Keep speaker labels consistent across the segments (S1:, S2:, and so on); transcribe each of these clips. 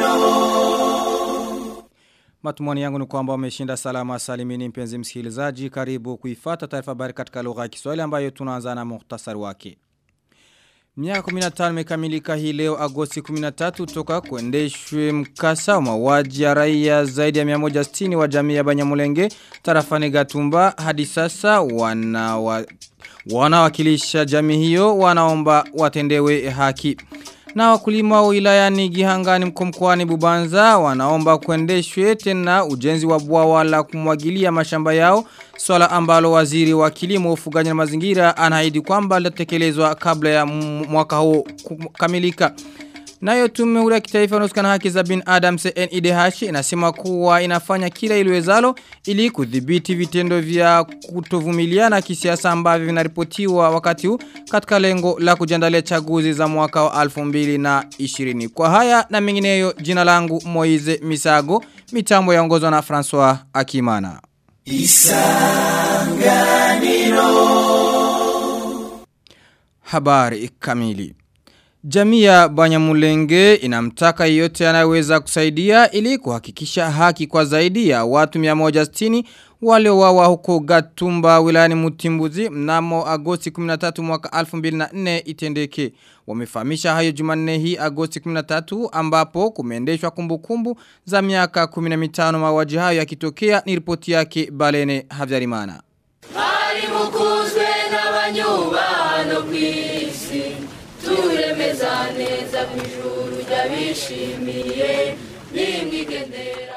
S1: Matumani yangu ni kwamba umeshinda salama salimini mpenzi msikilizaji karibu kuifata taarifa habari katika lugha ya Kiswahili ambayo tunaanza na muhtasari wake. Miaka 15 imekamilika hii leo Agosti 13 toka kuendeshwe mkasa wa mauaji ya raia zaidi ya 160 wa jamii ya Banyamulenge tarafani Gatumba hadi sasa wana wa, wanawakilisha jamii hiyo wanaomba watendewe haki. Na wakulima wa wilayani Gihangani mkomkoani Bubanza wanaomba kuendeshwe tena ujenzi wa bwawa la kumwagilia mashamba yao swala ambalo waziri wa kilimo ufugaji na mazingira anaahidi kwamba litatekelezwa kabla ya mwaka huo kukamilika. Nayo tume huru ya kitaifa inayohusikana haki za bin Adam CNIDH inasema kuwa inafanya kila iliwezalo ili kudhibiti vitendo vya kutovumiliana kisiasa ambavyo vinaripotiwa wakati huu katika lengo la kujiandalia chaguzi za mwaka wa 2020. Kwa haya na mengineyo jina langu Moize Misago, mitambo yaongozwa na François Akimana. Isanganiro Habari kamili Jamii ya Banyamulenge inamtaka yote anayeweza kusaidia ili kuhakikisha haki kwa zaidi ya watu 160 waliowawa huko Gatumba wilayani Mutimbuzi mnamo Agosti 13 mwaka 2004 itendeke. Wamefahamisha hayo Jumanne hii Agosti 13 ambapo kumeendeshwa kumbukumbu za miaka 15 mauaji hayo yakitokea ni ripoti yake Balene Havyarimana.
S2: Bari mukuzwe n'abanyubano kw'isi turemeza neza kw'ijuru ry'abishimiye nimwigendera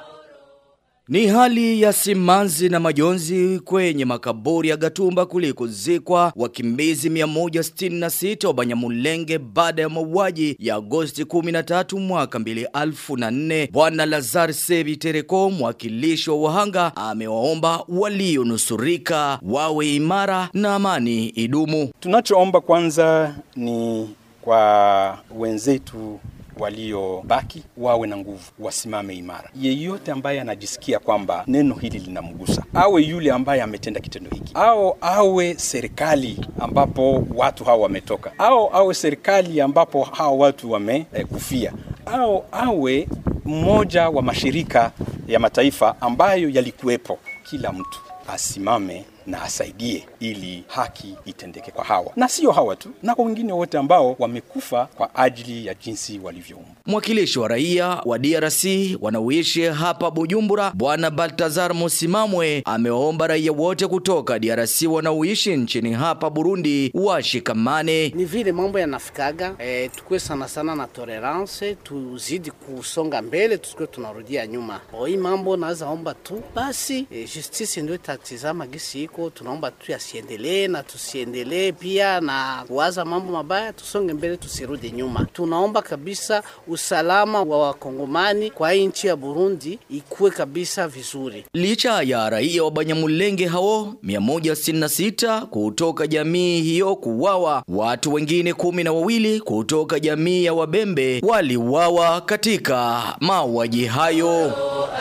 S3: Ni hali ya simanzi na majonzi kwenye makaburi ya Gatumba kulikozikwa wakimbizi 166 wa Banyamulenge baada ya mauaji ya Agosti 13 mwaka 2004. Bwana Lazar Sebi Tereko, mwakilishi wa wahanga, amewaomba walionusurika wawe imara na amani idumu.
S4: Tunachoomba kwanza ni kwa wenzetu waliobaki wawe na nguvu, wasimame imara. Yeyote ambaye anajisikia kwamba neno hili linamgusa, awe yule ambaye ametenda kitendo hiki, au awe serikali ambapo watu hao wametoka, au awe serikali ambapo hao watu wamekufia, eh, au awe mmoja wa mashirika ya mataifa ambayo yalikuwepo, kila mtu asimame na asaidie ili haki itendeke kwa hawa na sio hawa tu na kwa wengine wote ambao wamekufa kwa ajili ya jinsi walivyoumbwa.
S3: Mwakilishi wa raia wa DRC wanaoishi hapa Bujumbura, Bwana Baltazar Musimamwe amewaomba raia wote kutoka DRC wanaoishi nchini hapa Burundi washikamane.
S5: Ni vile mambo yanafikaga, e, tukue sana sana na tolerance, tuzidi kusonga mbele, tusikuwe tunarudia nyuma. Hii mambo naweza omba tu basi, e, justice ndio itatizama gisi iko, tunaomba tu yasiendelee na tusiendelee pia na kuwaza mambo mabaya, tusonge mbele, tusirudi nyuma. Tunaomba kabisa usalama wa wakongomani kwa hii nchi ya Burundi ikuwe kabisa vizuri.
S3: Licha ya raia wa Banyamulenge hao 166 kutoka jamii hiyo kuwawa, watu wengine kumi na wawili kutoka jamii ya Wabembe waliuawa katika mauaji hayo.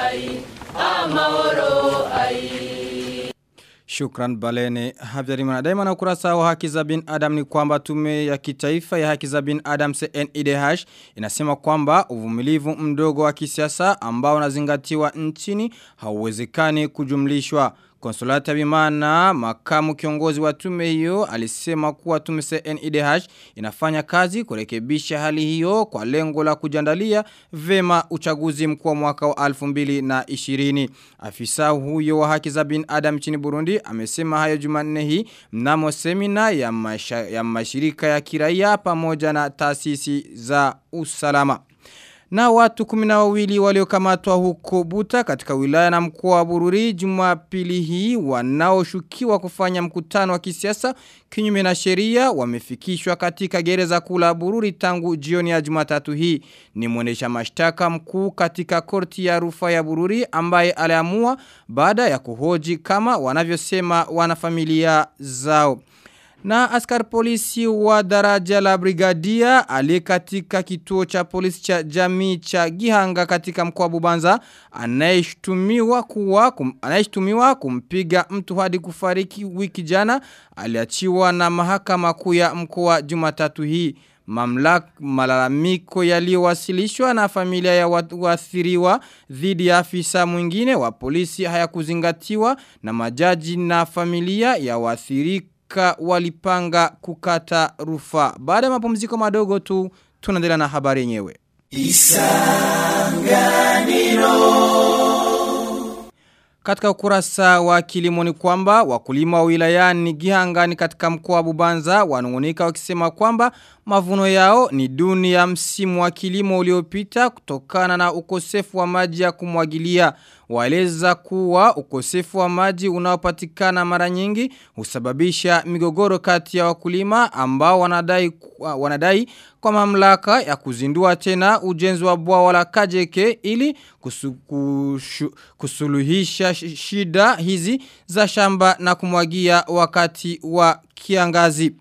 S1: Shukran Balene Habyarimana. Daima na ukurasa wa haki za bin Adam ni kwamba tume ya kitaifa ya haki za bin Adam CNIDH inasema kwamba uvumilivu mdogo wa kisiasa ambao unazingatiwa nchini hauwezekani kujumlishwa. Konsolata Bimana, makamu kiongozi wa tume hiyo, alisema kuwa tume CNIDH inafanya kazi kurekebisha hali hiyo kwa lengo la kujandalia vema uchaguzi mkuu wa mwaka wa 2020. Afisa huyo wa haki za bin Adam nchini Burundi amesema hayo Jumanne hii mnamo semina ya, masha, ya mashirika ya kiraia pamoja na taasisi za usalama. Na watu kumina wawili waliokamatwa huko Buta katika wilaya na mkoa wa Bururi Jumapili hii wanaoshukiwa kufanya mkutano wa kisiasa kinyume na sheria wamefikishwa katika gereza kula Bururi tangu jioni ya Jumatatu hii. Ni mwendesha mashtaka mkuu katika korti ya rufaa ya Bururi ambaye aliamua baada ya kuhoji kama wanavyosema wanafamilia zao. Na askari polisi wa daraja la brigadia aliye katika kituo cha polisi cha jamii cha Gihanga katika mkoa wa Bubanza anayeshtumiwa kuwa kum, anayeshtumiwa kumpiga mtu hadi kufariki wiki jana aliachiwa na mahakama kuu ya mkoa Jumatatu hii. mamlaka malalamiko yaliyowasilishwa na familia ya waathiriwa dhidi ya afisa mwingine wa polisi hayakuzingatiwa na majaji na familia ya waathirika walipanga kukata rufaa. Baada ya mapumziko madogo tu tunaendelea na habari yenyewe. Katika ukurasa wa kilimo ni kwamba wakulima wa wilayani Gihangani katika mkoa wa Bubanza wanungunika wakisema kwamba mavuno yao ni duni ya msimu wa kilimo uliopita kutokana na ukosefu wa maji ya kumwagilia. Waeleza kuwa ukosefu wa maji unaopatikana mara nyingi husababisha migogoro kati ya wakulima ambao wanadai wanadai kwa mamlaka ya kuzindua tena ujenzi wa bwawa la Kajeke ili kusu, kushu, kusuluhisha shida hizi za shamba na kumwagia wakati wa kiangazi.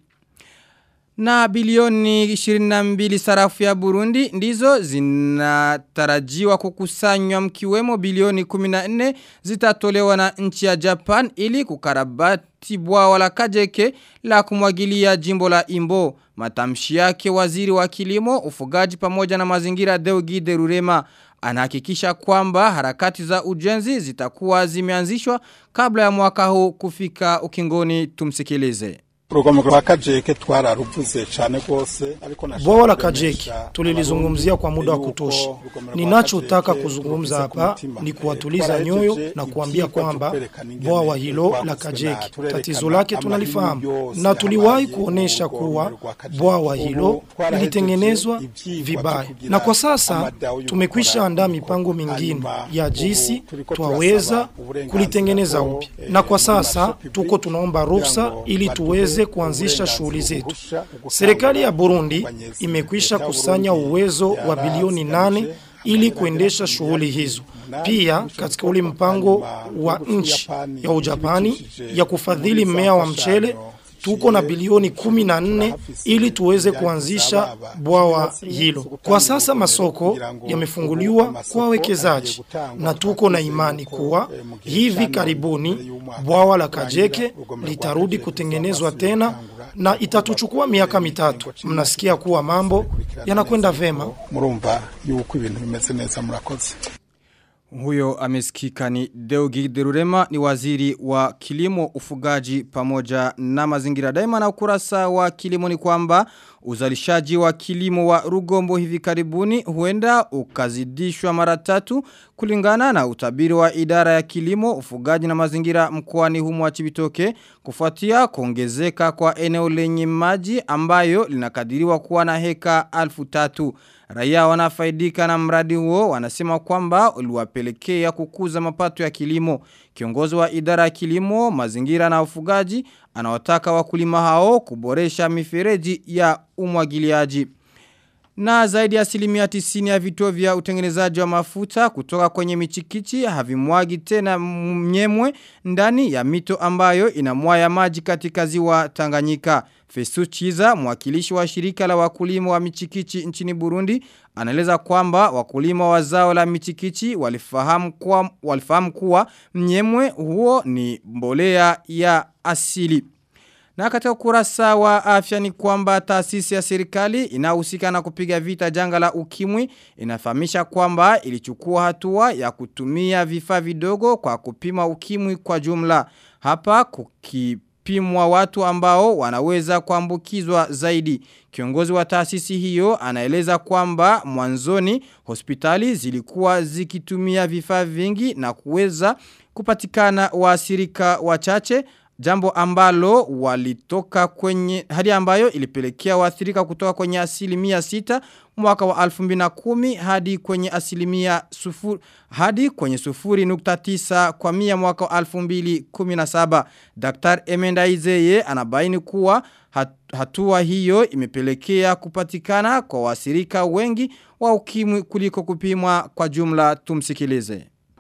S1: Na bilioni 22 sarafu ya Burundi ndizo zinatarajiwa kukusanywa mkiwemo bilioni 14 zitatolewa na nchi ya Japan ili kukarabati bwawa la Kajeke la kumwagilia jimbo la Imbo. Matamshi yake waziri wa kilimo, ufugaji pamoja na mazingira Deogide Rurema anahakikisha kwamba harakati za ujenzi zitakuwa zimeanzishwa kabla ya mwaka huu kufika ukingoni tumsikilize.
S6: urugomero rwa kajeke twararuvuze cyane rwose ariko
S7: Bwawa la Kajeke tulilizungumzia kwa muda wa kutosha. Ninachotaka kuzungumza hapa ni kuwatuliza nyoyo na kuambia kwamba bwawa hilo la Kajeke tatizo lake tunalifahamu na tuliwahi kuonesha kuwa bwawa hilo lilitengenezwa vibaya, na kwa sasa tumekwisha andaa mipango mingine ya jinsi twaweza kulitengeneza upya, na kwa sasa tuko tunaomba ruhusa ili tuweze kuanzisha shughuli zetu. Serikali ya Burundi imekwisha kusanya uwezo wa bilioni nane ili kuendesha shughuli hizo. Pia katika ule mpango wa nchi ya Ujapani ya kufadhili mmea wa mchele tuko na bilioni kumi na nne ili tuweze kuanzisha bwawa hilo. Kwa sasa masoko yamefunguliwa kwa wawekezaji na tuko na imani kuwa hivi karibuni bwawa la Kajeke litarudi kutengenezwa tena na itatuchukua miaka mitatu. Mnasikia kuwa mambo yanakwenda vema.
S6: murumva yuko ibintu bimeze neza murakoze
S1: Huyo amesikika ni Deugi Derurema ni waziri wa kilimo ufugaji pamoja na mazingira daima na ukurasa wa kilimo ni kwamba uzalishaji wa kilimo wa rugombo hivi karibuni huenda ukazidishwa mara tatu kulingana na utabiri wa idara ya kilimo ufugaji na mazingira mkoani humu wa Chibitoke kufuatia kuongezeka kwa eneo lenye maji ambayo linakadiriwa kuwa na heka alfu tatu. Raia wanafaidika na mradi huo wanasema kwamba uliwapelekea kukuza mapato ya kilimo. Kiongozi wa idara ya kilimo, mazingira na ufugaji anawataka wakulima hao kuboresha mifereji ya umwagiliaji. Na zaidi ya asilimia tisini ya vituo vya utengenezaji wa mafuta kutoka kwenye michikichi havimwagi tena mnyemwe ndani ya mito ambayo inamwaya maji katika ziwa Tanganyika. Fesu Chiza, mwakilishi wa shirika la wakulima wa michikichi nchini Burundi, anaeleza kwamba wakulima wa zao la michikichi walifahamu kuwa, walifahamu kuwa mnyemwe huo ni mbolea ya asili. Na katika ukurasa wa afya ni kwamba taasisi ya serikali inahusika na kupiga vita janga la ukimwi inafahamisha kwamba ilichukua hatua ya kutumia vifaa vidogo kwa kupima ukimwi kwa jumla. Hapa kukipimwa watu ambao wanaweza kuambukizwa zaidi. Kiongozi wa taasisi hiyo anaeleza kwamba mwanzoni hospitali zilikuwa zikitumia vifaa vingi na kuweza kupatikana waasirika wachache Jambo ambalo walitoka kwenye hadi ambayo ilipelekea waathirika kutoka kwenye asilimia sita mwaka wa 2010 hadi kwenye asilimia sufuri hadi kwenye sufuri nukta tisa kwa mia mwaka wa 2017. Dr. Emenda Izeye anabaini kuwa hatua hiyo imepelekea kupatikana kwa wasirika wengi wa ukimwi kuliko kupimwa kwa jumla tumsikilize.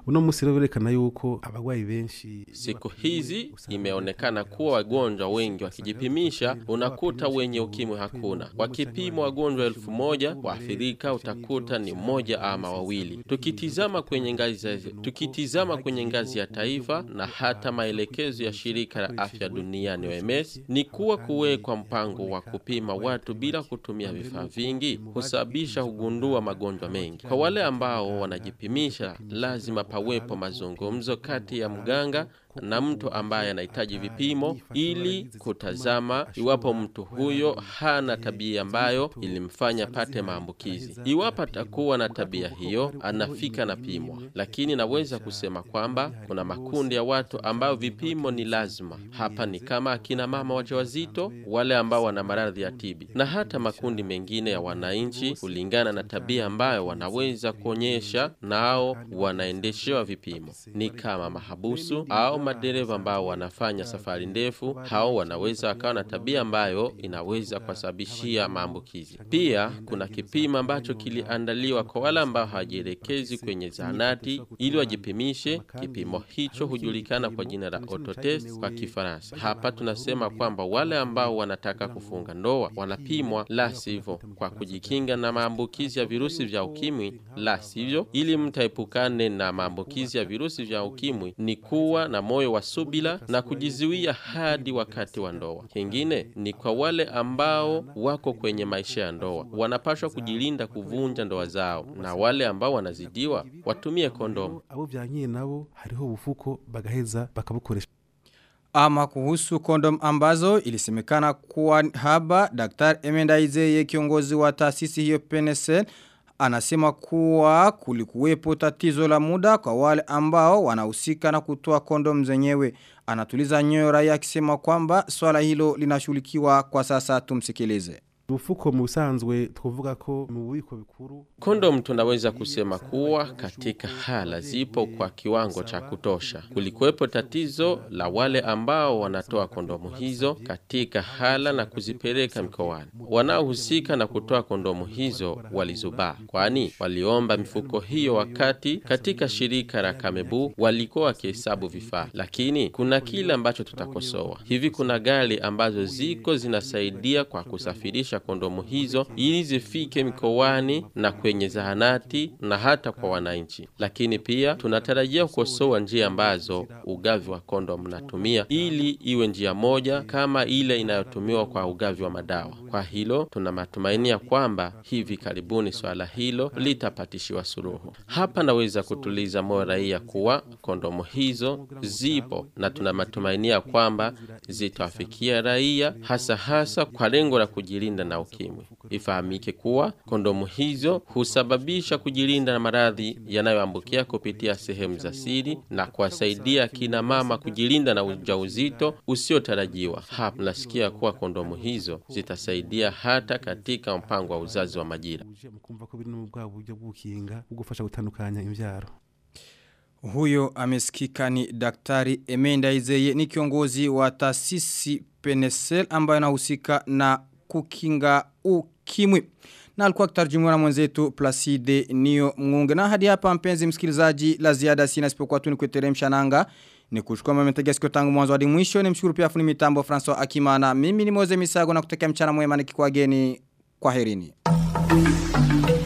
S8: uno musi rero berekana yuko abagwayi benshi
S9: Siku hizi imeonekana kuwa wagonjwa wengi wakijipimisha, unakuta wenye ukimwi hakuna. Wakipimwa wagonjwa elfu moja waathirika utakuta ni mmoja ama wawili. Tukitizama kwenye ngazi ya, tukitizama kwenye ngazi ya taifa na hata maelekezo ya shirika la afya duniani OMS ni kuwa kuwekwa mpango wa kupima watu bila kutumia vifaa vingi husababisha kugundua magonjwa mengi. Kwa wale ambao wanajipimisha, lazima pawepo mazungumzo kati ya mganga na mtu ambaye anahitaji vipimo ili kutazama iwapo mtu huyo hana tabia ambayo ilimfanya pate maambukizi. Iwapo atakuwa na tabia hiyo, anafika na pimwa. Lakini naweza kusema kwamba kuna makundi ya watu ambao vipimo ni lazima. Hapa ni kama akina mama wajawazito, wale ambao wana maradhi ya tibi na hata makundi mengine ya wananchi, kulingana na tabia ambayo wanaweza kuonyesha, nao wanaendeshewa vipimo, ni kama mahabusu au madereva ambao wanafanya safari ndefu, hao wanaweza wakawa na tabia ambayo inaweza kuwasababishia maambukizi. Pia kuna kipimo ambacho kiliandaliwa kwa wale ambao hawajielekezi kwenye zahanati ili wajipimishe. Kipimo hicho hujulikana kwa jina la autotest kwa Kifaransa. Hapa tunasema kwamba wale ambao wanataka kufunga ndoa wanapimwa, la sivyo kwa kujikinga na maambukizi ya virusi vya ukimwi, la sivyo ili mtu aepukane na maambukizi ya virusi vya ukimwi ni kuwa na moyo wa subila na kujizuia hadi wakati wa ndoa. Kingine ni kwa wale ambao wako kwenye maisha ya ndoa, wanapashwa kujilinda kuvunja ndoa zao, na wale ambao wanazidiwa watumie kondomu.
S8: abo byankiye nabo hariho ubufuko bagaheza bakabukoresha
S1: Ama kuhusu kondom ambazo ilisemekana kuwa haba Daktari Emenda Izeye kiongozi wa taasisi hiyo PNSL anasema kuwa kulikuwepo tatizo la muda kwa wale ambao wanahusika na kutoa kondom zenyewe. Anatuliza nyoyo raia akisema kwamba swala hilo linashughulikiwa kwa sasa tumsikilize.
S8: ubufuko mu busanzwe twavuga ko mu bubiko bikuru
S9: Kondom tunaweza kusema kuwa katika hala zipo kwa kiwango cha kutosha. Kulikuwepo tatizo la wale ambao wanatoa kondomu hizo katika hala na kuzipeleka mikoani. Wanaohusika na kutoa kondomu hizo walizubaa, kwani waliomba mifuko hiyo wakati katika shirika la Kamebu walikuwa wakihesabu vifaa. Lakini kuna kile ambacho tutakosoa. Hivi kuna gari ambazo ziko zinasaidia kwa kusafirisha kondomu hizo ili zifike mikoani na kwenye zahanati na hata kwa wananchi. Lakini pia tunatarajia kukosoa njia ambazo ugavi wa kondomu unatumia ili iwe njia moja kama ile inayotumiwa kwa ugavi wa madawa. Kwa hilo tuna matumaini ya kwamba hivi karibuni swala hilo litapatishiwa suluhu. Hapa naweza kutuliza moyo raia kuwa kondomu hizo zipo na tuna matumaini ya kwamba zitawafikia raia hasa hasa kwa lengo la kujilinda na ukimwi. Ifahamike kuwa kondomu hizo husababisha kujilinda na maradhi yanayoambukia kupitia sehemu za siri na kuwasaidia kina mama kujilinda na ujauzito usiotarajiwa. Hapa nasikia kuwa kondomu hizo zitasaidia hata katika mpango wa uzazi wa majira.
S8: uje mu kumva ko biri no mu bwa buryo bw'ukinga bwo gufasha gutandukanya imbyaro
S1: Huyo amesikika ni daktari Emenda Izeye ni kiongozi wa taasisi Penesel ambayo anahusika na kukinga ukimwi. Na alikuwa kitarjumiwa na mwenzetu Placide Nio Mngunge. Na hadi hapa mpenzi msikilizaji la ziada sina sipokuwa tu ni kuteremsha nanga. Ni kuchukua mmetega sikio tangu mwanzo hadi mwisho. Ni mshukuru pia fundi mitambo François Akimana. Mimi ni Moze Misago na kutekea mchana mwema nikikwageni. Kwaherini.